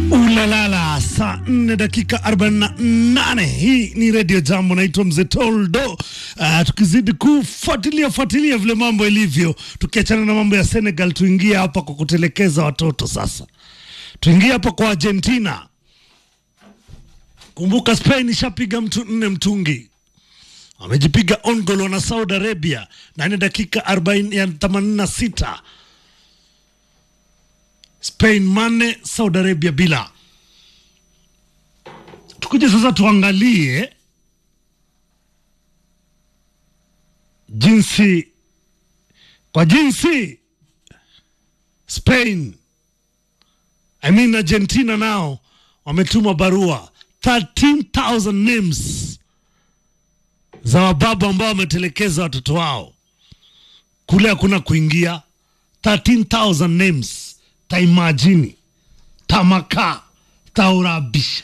Ulalala, saa 4 dakika 48. Hii ni redio Jambo, naitwa Mzee Toldo. Uh, tukizidi kufuatilia fuatilia vile mambo ilivyo, tukiachana na mambo ya Senegal, tuingie hapa kwa kutelekeza watoto sasa. Tuingie hapa kwa Argentina. Kumbuka Spain ishapiga mtu nne mtungi, wamejipiga on goal na Saudi Arabia ndani ya dakika 40 ya 86 Spain manne, Saudi Arabia bila. Tukuje sasa tuangalie jinsi kwa jinsi Spain I mean Argentina nao wametuma barua 13,000 names za wababa ambao wametelekeza watoto wao kule, hakuna kuingia 13,000 names taimajini tamaka taurabisha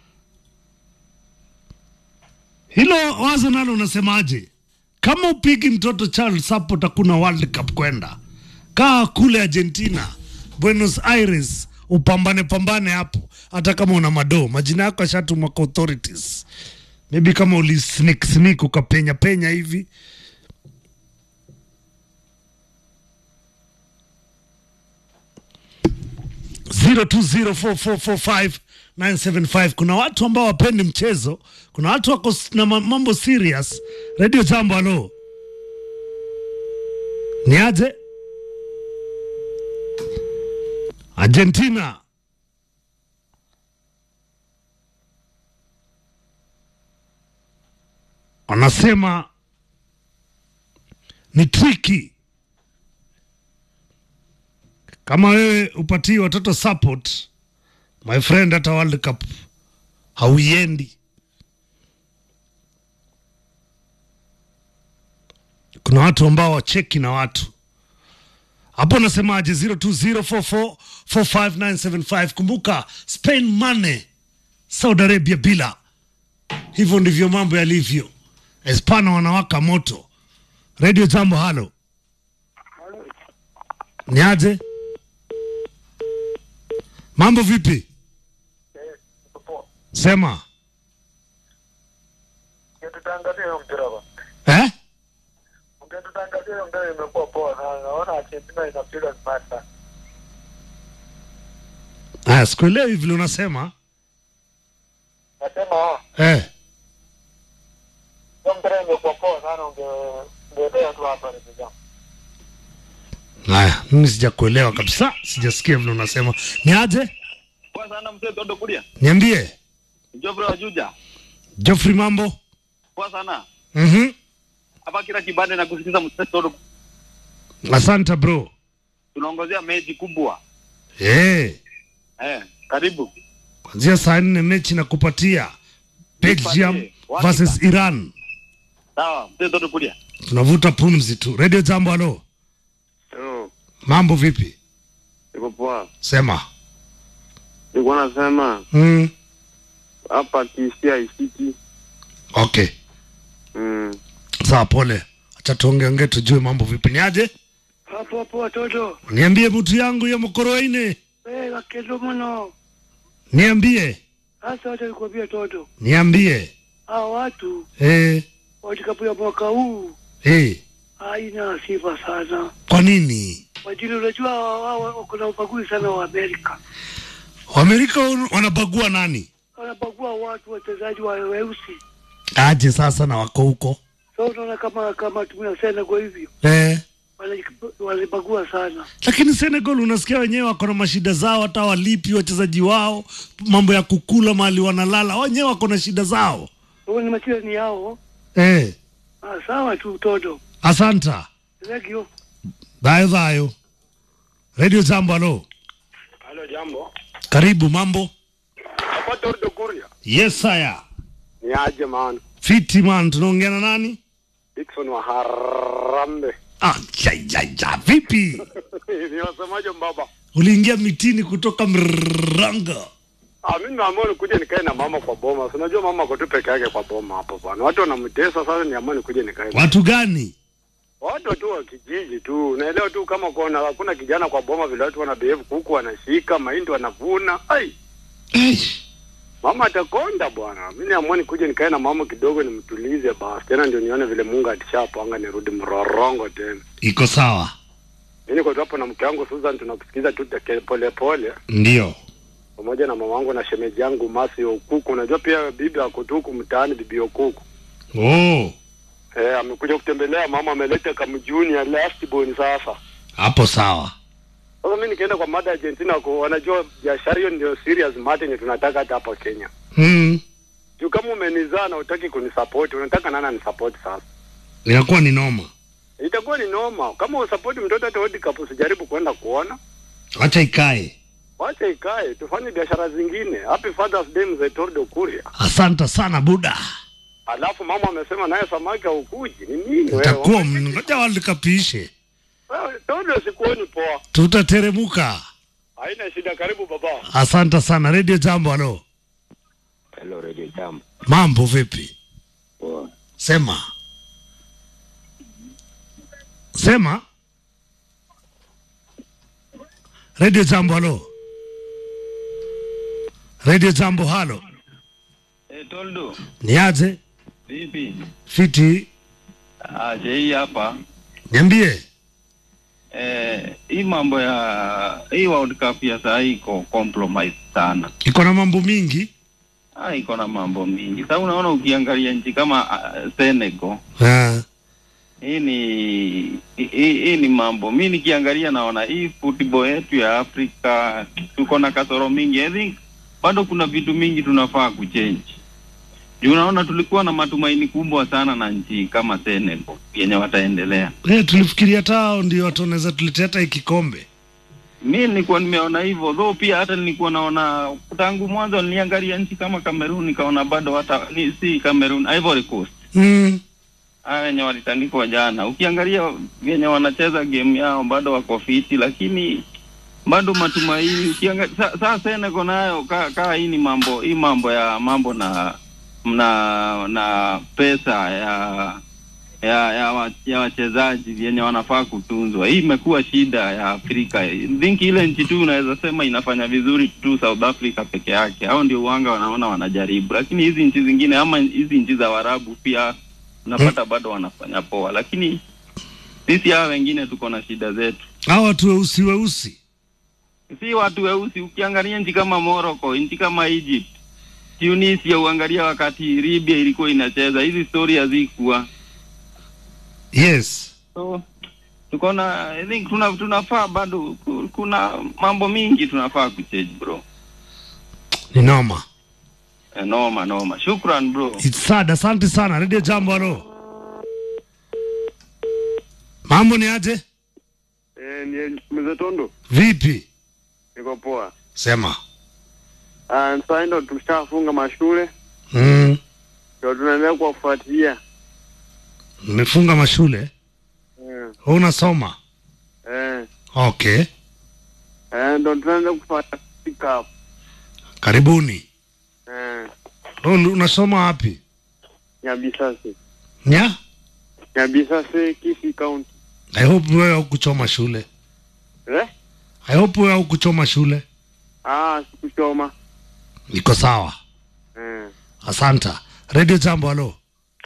hilo wazo nalo unasemaje? Kama upigi mtoto child support, hakuna World Cup kwenda. Kaa kule Argentina, Buenos Aires, upambane pambane hapo, hata kama una madoo. Majina yako yashatumwa kwa authorities, maybe kama uli sneak sneak ukapenya penya hivi zero two zero four four four five nine seven five. Kuna watu ambao wapendi mchezo, kuna watu wako s- na ma- mambo serious. Radio Jambo, halo, ni aje? Argentina wanasema ni triki kama wewe upatii watoto support my friend, hata World Cup hauiendi. Kuna watu ambao wacheki na watu hapo. Nasemaje? 0204445975 kumbuka, Spain mane, Saudi Arabia bila. Hivyo ndivyo mambo yalivyo. Espana wanawaka moto. Radio Jambo, halo, ni aje? Mambo vipi? Sema Ukitutangazia hiyo mpira ba. eh? Ukitutangazia hiyo mpira imekuwa poa sana. Naona Argentina inapiga smart sana. Aya, sikuelewi vile unasema Nasema ah, eh. hiyo mpira imekuwa poa sana unge ungeendea tu hapa ni vijana. Haya, mimi sijakuelewa kabisa, sijasikia vile unasema. Ni aje? Poa sana mzee Todo Kulia. Niambie Jofre wa Juja. Geoffrey, mambo Poa sana. mhm. Hapa kila kibande na kusikiza mzee Todo. Asante bro. Tunaongozea mechi kubwa. Eh, Eh, karibu. kwanzia saa nne mechi na kupatia Belgium Nipatie. versus Iran. Sawa, mzee Todo Kulia. Tunavuta pumzi tu. Radio Jambo, halo, Yo, mambo vipi? iko poa. Sema Nilikuwa nasema mm. hapa kisia isiki. Okay, Mm. sawa, pole. Acha tuongeongee tujue mambo vipi. Ni aje? Hapo hapo watoto Niambie mtu yangu ya mkoroine, eh, wakendo mno niambie, hasa hata nikwambia toto, niambie hao watu eh, watikapu ya mwaka huu eh. haina sifa sana Kwa nini wajili, unajua wao wako na ubaguzi sana wa Amerika, Waamerika wan- wanabagua nani? wanabagua watu wachezaji wa weusi. Aje sasa na wako huko So unaona kama kama tumia Senegal hivyo eh. wanajik- wanabagua sana. Lakini Senegal unasikia wenyewe wako na mashida zao, hata walipi wachezaji wao, mambo ya kukula mahali wanalala, wenyewe wako na shida zao Huo ni machira ni yao. eh. Ah, sawa tu toto, Asanta thank you. dhayo dhayo. Radio Jambo, halo, Halo jambo. karibu. Mambo Hapa Tordo Kuria. yes saya Ni aje man. fiti man, tunaongea na nani? Dickson wa Harambe. Ah, ja, ja, ja. Vipi, Ni wasemaje mbaba? uliingia mitini kutoka Mranga? Ah, mimi naamua nikuje nikae na mama kwa boma. Si unajua mama ako tu peke yake kwa boma hapo bwana. Watu wanamtesa sasa niamua nikuje nikae. na- Watu gani? watu tu wa kijiji tu, unaelewa tu, kama kuna hakuna kijana kwa boma vile watu wana behave, kuku wanashika mahindi wanavuna, ai hey. Mama atakonda bwana. Mimi niamua nikuje nikae na mama kidogo nimtulize basi. Tena ndio nione vile Mungu atishapanga nirudi mrorongo tena. iko sawa Mimi niko tu hapo na mke wangu Susan tunakusikiza tu teke- pole pole ndio pamoja na mama wangu na shemeji yangu Masi Okuku. Unajua pia bibi ako tu huku mtaani bibi Okuku. oh. Eh, amekuja kutembelea mama ameleta kamjuni ya last born sasa. hapo sawa Sasa mimi nikienda kwa mada Argentina kwa wanajua biashara hiyo ndio serious matter yenye tunataka hata hapa Kenya. mm. Juu kama umenizaa na utaki kunisupport, unataka nani anisupport sasa? inakuwa ni noma Itakuwa ni noma. Kama usupport mtoto hata World Cup usijaribu kwenda kuona. wacha ikae Wacha ikae, tufanye biashara zingine. Happy Father's Day mzee Tordo Kuria. asante sana buda Alafu mama amesema naye samaki haukuji. Ni nini wewe? itakuwa ngoja world cup iishe Wewe, Tordo sikuoni poa. tutateremuka Haina shida, karibu baba. asante sana radio jambo halo Hello, Radio Jam. mambo vipi Poa. sema sema radio jambo halo radio jambo halo Eh, Toldo, niaje vipi? fiti Ah, hii hapa. niambie Eh, hii mambo ya hii World Cup ya saa hii iko compromise sana. iko na mambo mingi Ah, iko na mambo mingi. Sasa unaona ukiangalia nchi kama uh, Senegal, Ah, hii ni hii, hii ni mambo. Mimi nikiangalia naona hii football yetu ya Afrika tuko na kasoro mingi. I think bado kuna vitu mingi tunafaa kuchange. Juu unaona tulikuwa na matumaini kubwa sana na nchi kama Senegal yenye wataendelea. eh, tulifikiria hata hao ndio watu wanaweza tuletea hata hii kikombe mi nilikuwa nimeona hivyo though pia hata nilikuwa naona tangu mwanzo niliangalia nchi kama Cameroon nikaona bado hata ni, si Cameroon Ivory Coast mm. haya wenye walitandikwa jana ukiangalia venye wanacheza game yao bado wako fiti lakini bado matumaini ukiangalia sa, sa Senegal nayo kaa ka, hii ni mambo hii mambo ya mambo na na na pesa ya ya ya, wa, ya wachezaji vyenye wanafaa kutunzwa. Hii imekuwa shida ya Afrika. I think ile nchi tu unaweza sema inafanya vizuri tu South Africa peke yake, hao ndio uanga wanaona wanajaribu, lakini hizi nchi zingine ama hizi nchi za Waarabu pia unapata bado wanafanya poa, lakini sisi hawa wengine tuko na shida zetu. hao watu weusi weusi Si watu weusi. Ukiangalia nchi kama Morocco, nchi kama Egypt, Tunisia, uangalia wakati Libya ilikuwa inacheza, hizi story hazikuwa yes so tuko na I think tuna tunafaa bado ku- kuna mambo mingi tunafaa kuchange bro. ni noma Eh, Noma noma. Shukran bro. It's sad. Asante sana Radio Jambo. Halo, mambo ni aje? Eh, ni mzee Tondo. Vipi? Niko poa. Sema. Ah, sasa ndo tushafunga mashule. Mm. Ndio tunaendelea kuwafuatilia. Mmefunga mashule? Eh. Wewe unasoma? Eh. Okay. Eh, ndo tunaendelea kufuatilia. Karibuni. Eh. Wewe unasoma wapi? Nyabisase. Nya? Nyabisase Kisi County. I hope wewe haukuchoma shule. Eh? I hope wewe haukuchoma shule. Ah, sikuchoma. Iko sawa. Eh. Asanta. Radio Jambo. Halo.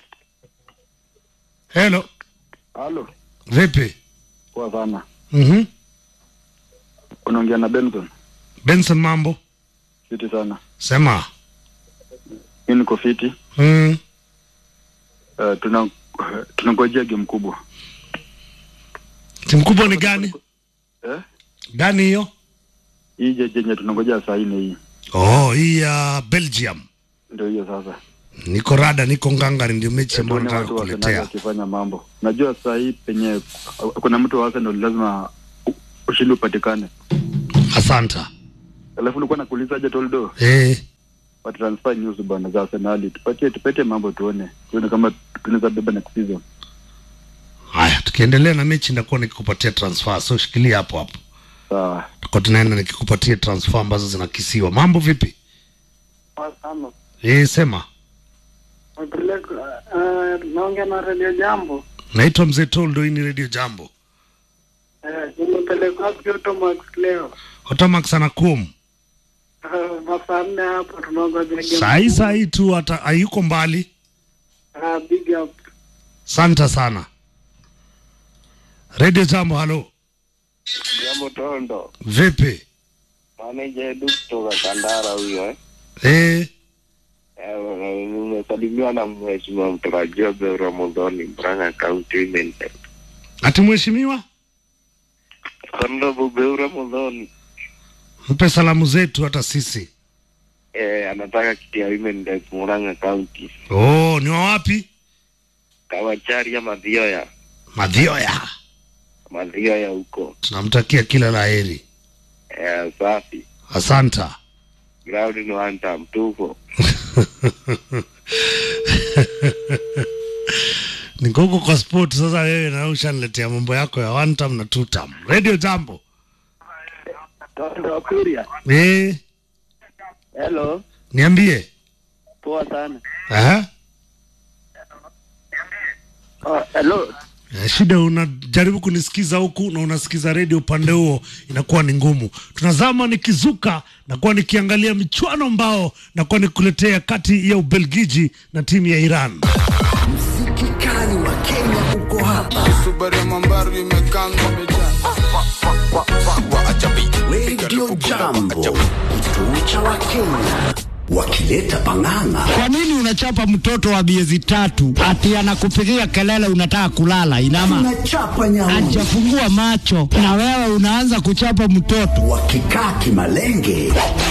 Hello. Halo, Vipi? poa sana. Mhm. Unaongea na Benson. Benson mambo? Fiti sana. Sema. Mimi niko fiti. Mm. Uh, tuna tunangojea game kubwa. Timu kubwa ni gani? Eh? Gani hiyo? Hii je- jenye tunangojea saa nne hii. Oh, hii ya Belgium. Ndio hiyo sasa. Niko rada, niko ngangari, ndio mechi ambayo Tuone nataka watu wa Arsenal kukuletea. wakifanya mambo. Najua saa hii penye kuna mtu wa Arsenal lazima u- ushindi upatikane. Asanta. Alafu nilikuwa nakuulizaje Toldo? Eh, Wa transfer news bwana za Arsenal. Tupatie tupatie mambo tuone. Tuone kama tunaweza beba next season. haya, tukiendelea na mechi ndakuwa nikikupatia transfer, so shikilia hapo hapo. Sawa. Tuko tunaenda nikikupatia transfer ambazo zinakisiwa. Mambo vipi? Sana. Eh, sema. Wapeleka uh, naongea na Radio Jambo. Naitwa Mzee Toldo, hii ni Radio Jambo. Eh, nimepeleka wapi Automax leo? Otamax anakum. Uh, saa nne hapo tunangoja game Sahi kubwa. sahi tu hata hayuko mbali. Ah, big up. Santa sana. Radio Jambo, halo. Jambo Tondo, Vipi? maneja Edu kutoka Kandara huyo eh. Eh, Eh, Nimesalimiwa na mheshimiwa mtarajiwa Beo Ramadhani Murang'a County Women Rep. ati mheshimiwa, Honorable Beo Ramadhani mpe salamu zetu hata sisi. eh, anataka kiti ya Women Rep Murang'a County. Oh, ni wa wapi? Kawacharia Mathioya, Madhioya. Mathioya huko. Tunamtakia kila la heri. Eh, safi. Asanta. Ground ni one time tuko. Niko huko kwa sport sasa, wewe na ushaniletea mambo yako ya one time na two time. Radio Jambo. Tondo Kuria. Eh, Hello. niambie. Poa sana. Aha. Oh, hello. Eh, Shida unajaribu kunisikiza huku na unasikiza redio upande huo, inakuwa ni ngumu. Tunazama nikizuka nakuwa nikiangalia michuano ambao nakuwa nikuletea kati ya Ubelgiji na timu ya Iran. Kikali wa Kenya uko hapa. Subaru ya Mambaru imekanga Radio Jambo, kituo cha Wakenya wakileta pang'ang'a. Kwa nini unachapa mtoto wa miezi tatu ati anakupigia kelele unataka kulala? Inama Tunachapa nyauni hajafungua macho na wewe unaanza kuchapa mtoto. wakikaa kimalenge